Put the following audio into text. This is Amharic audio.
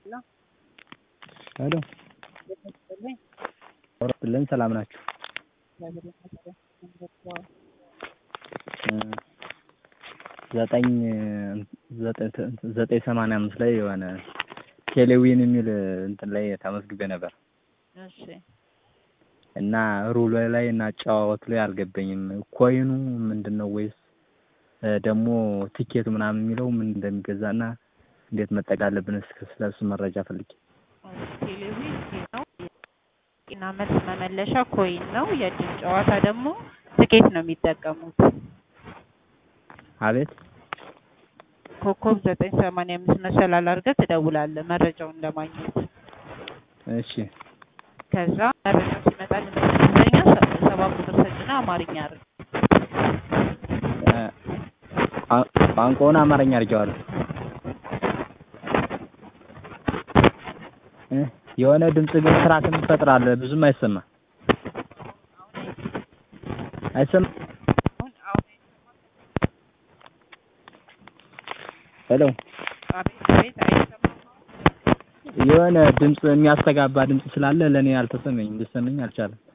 ሄሎ አውራብልን ሰላም ናችሁ? ዘጠኝ ዘጠኝ ሰማንያ አምስት ላይ የሆነ ቴሌዊን የሚል እንትን ላይ ተመዝግቤ ነበር እሺ እና ሩሉ ላይ እና አጨዋወቱ ላይ አልገባኝም። ኮይኑ ምንድን ነው ወይስ ደግሞ ቲኬቱ ምናምን የሚለው ምን እንደሚገዛ እና እንዴት መጠቀም አለብን? እስከ ስለሱ መረጃ ፈልጌ። ቴሌቪዥን ነው ጤና መልስ መመለሻ ኮይን ነው። የእድል ጨዋታ ደግሞ ትኬት ነው የሚጠቀሙት። አቤት ኮከብ ዘጠኝ ሰማንያ አምስት መሰላል አድርገህ ትደውላለህ መረጃውን ለማግኘት። እሺ ከዛ መረጃው ሲመጣልህ በእንግሊዝኛ ሰባት ቁጥር ሰጭና አማርኛ አድርግ። ቋንቋውን አማርኛ አድርጌዋለሁ። የሆነ ድምፅ ግን ስርዓትን ትፈጥራለህ። ብዙም አይሰማ አይሰማ። አሁን አሁን ሄሎ አቤት አቤት አይሰማም። የሆነ ድምፅ የሚያስተጋባ ድምፅ ስላለ ለእኔ አልተሰመኝም፣ ሊሰመኝ አልቻለም።